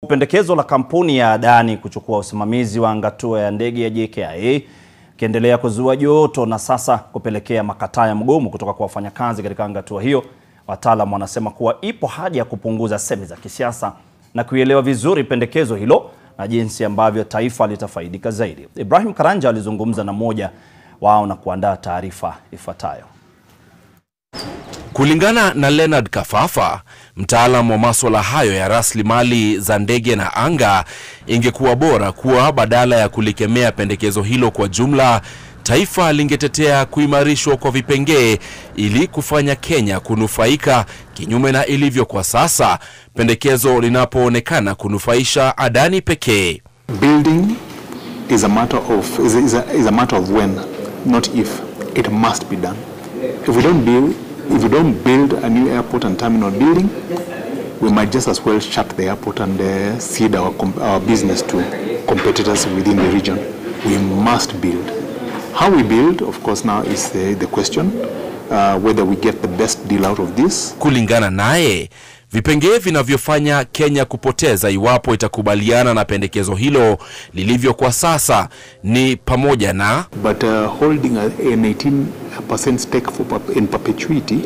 Pendekezo la kampuni ya Adani kuchukua usimamizi wa angatua ya ndege ya JKIA ikiendelea kuzua joto na sasa kupelekea makataa ya mgomo kutoka kwa wafanyakazi katika angatua hiyo. Wataalam wanasema kuwa ipo haja ya kupunguza semi za kisiasa na kuielewa vizuri pendekezo hilo na jinsi ambavyo taifa litafaidika zaidi. Ibrahim Karanja alizungumza na mmoja wao na kuandaa taarifa ifuatayo. Kulingana na Leonard Kafafa, mtaalamu wa maswala hayo ya rasilimali za ndege na anga, ingekuwa bora kuwa badala ya kulikemea pendekezo hilo kwa jumla, taifa lingetetea kuimarishwa kwa vipengee ili kufanya Kenya kunufaika, kinyume na ilivyo kwa sasa, pendekezo linapoonekana kunufaisha Adani pekee. Building is a matter of is a, is a, is a matter of when, not if. It must be done. If we don't build if we don't build a new airport and terminal building, we might just as well shut the airport and uh, cede our, com- our business to competitors within the region. We must build. How we build, of course, now is the, the question uh, whether we get the best deal out of this. Kulingana naye, vipengee vinavyofanya Kenya kupoteza iwapo itakubaliana na pendekezo hilo lilivyo kwa sasa ni pamoja na But uh, holding a, an 18% stake for, perp- in perpetuity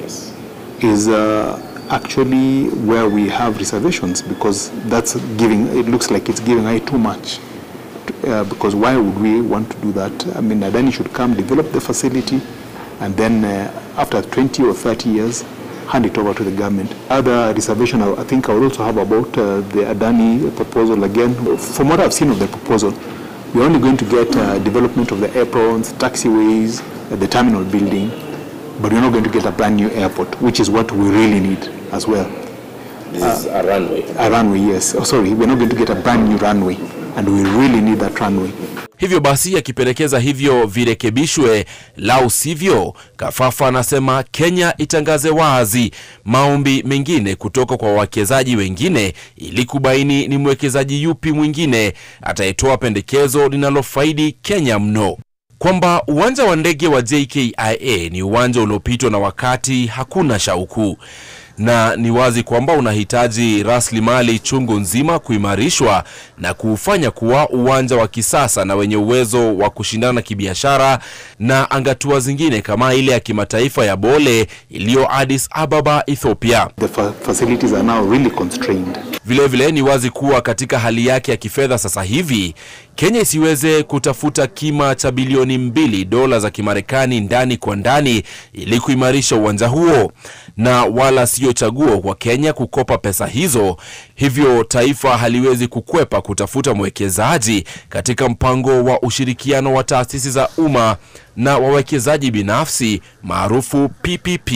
is uh, actually where we have reservations because that's giving, it looks like it's giving away too much. Uh, because why would we want to do that? I mean, Adani should come, develop the facility, and then uh, after 20 or 30 years, hand it over to the government. Other reservation I I think I would also have about uh, the Adani proposal again. From what I've seen of the proposal, we're only going to get uh, development of the aprons, taxiways, uh, the terminal building, but we're not going to get a brand new airport, which is what we really need as well. This is a runway. A runway, yes. Oh, sorry, we're not going to get a brand new runway, and we really need that runway. Hivyo basi akipendekeza hivyo virekebishwe, lau sivyo, Kafafa anasema Kenya itangaze wazi maombi mengine kutoka kwa wawekezaji wengine ili kubaini ni mwekezaji yupi mwingine atayetoa pendekezo linalofaidi Kenya mno kwamba uwanja wa ndege wa JKIA ni uwanja uliopitwa na wakati, hakuna shauku, na ni wazi kwamba unahitaji rasilimali chungu nzima kuimarishwa na kuufanya kuwa uwanja wa kisasa na wenye uwezo wa kushindana kibiashara na angatua zingine kama ile ya kimataifa ya Bole iliyo Addis Ababa, Ethiopia. The fa- facilities are now really constrained. Vilevile vile, ni wazi kuwa katika hali yake ya kifedha sasa hivi Kenya isiweze kutafuta kima cha bilioni mbili dola za Kimarekani ndani kwa ndani ili kuimarisha uwanja huo, na wala siyo chaguo kwa Kenya kukopa pesa hizo. Hivyo taifa haliwezi kukwepa kutafuta mwekezaji katika mpango wa ushirikiano wa taasisi za umma na wawekezaji binafsi maarufu PPP.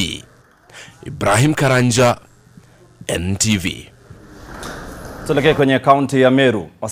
Ibrahim Karanja, NTV. Tuelekee kwenye kaunti ya Meru.